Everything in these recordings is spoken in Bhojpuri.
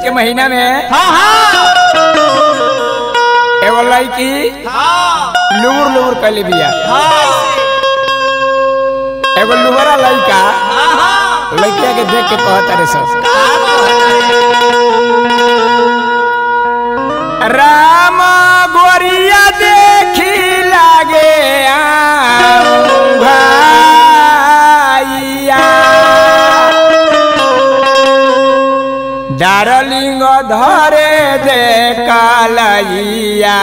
के महीना में हाँ हाँ एगो लड़की हाँ लुबुर लुबुर कैले बिया हाँ एगो लुबरा लड़का हाँ लड़किया के देख के कहता रे सब राम गोरिया देखी लागे भाइया डारलिंग धरे दे कालैया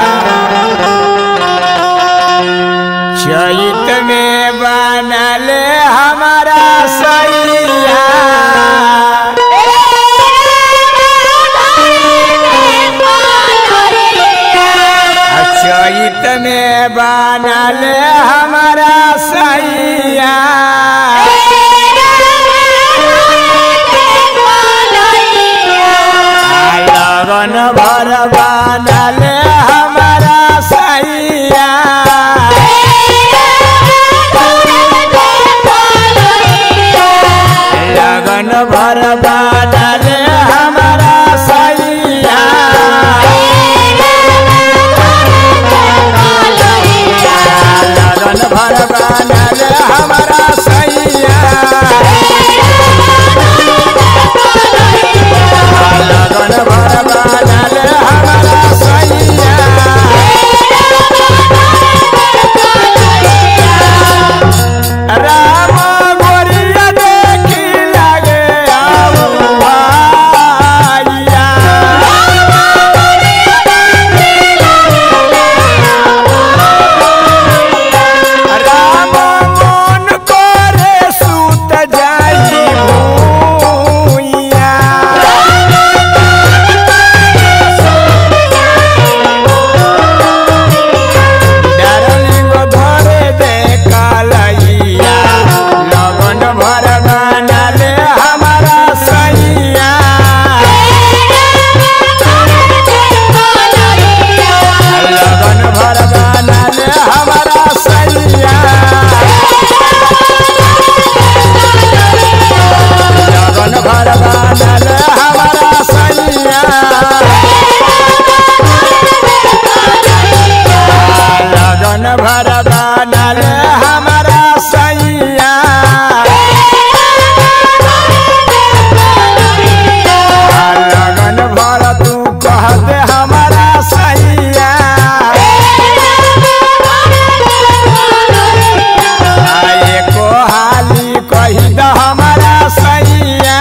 चैत में बनले हमारा सैया चैत में बनल हमारा सैया लगन भर बनल हमारा सैया लगन भर बनल हमारा सैया लगन भर बनल हमारा सैया लगन भर बनल हमारा सैया राम गोरिया देखी लगे आऊ भाइया राम मन करे सुत जाई भूइया डारलिंग धरे दे कालैया लगन भर बनले हमारा सैया लगन भर बनले हमारा सैया लगन भर बनले हमारा सैया लगन भर बनल हमारा सैया लगन भर तू कह दे हमारा सैया एको हाली कही द हमारा सैया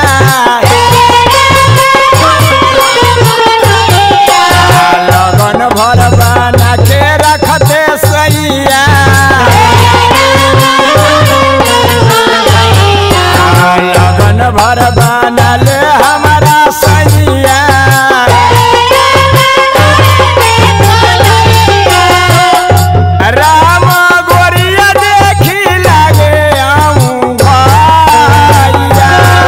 लगन भर बना के रखते सैया लगन भर बनल हमारा सैया राम गोरिया देखी लागे आऊं भाइया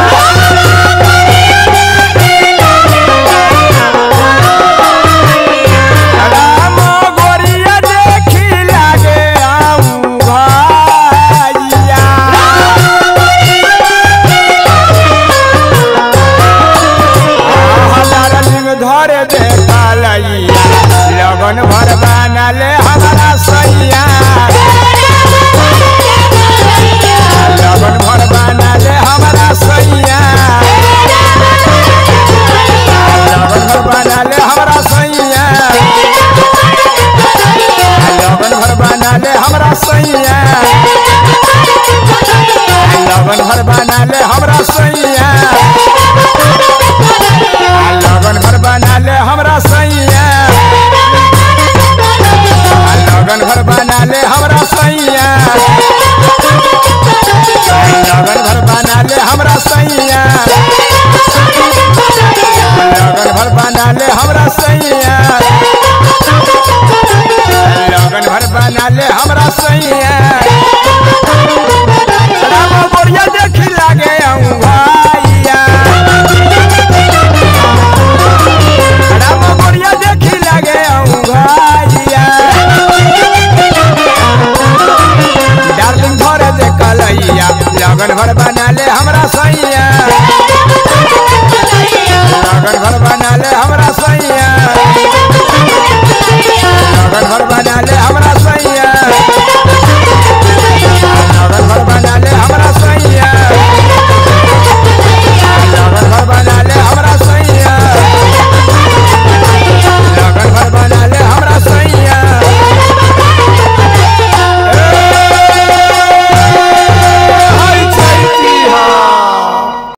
राम गोरिया देखी लागे आऊं भाइया हमारा धरे दे कालैया लगन भर बनल हमारा सैया लगन भर बनल हमारा सैया लगन भर बनल हमारा सैया लगन भर बनल हमारा सैया लगन भर बनल हमारा सैया लगन भर बनल हमरा सैया लगन भर बनल हमरा सैया लगन भर बनल हमरा सैया लगन भर बनल हमरा सैया लगन भर बनल हमरा सैया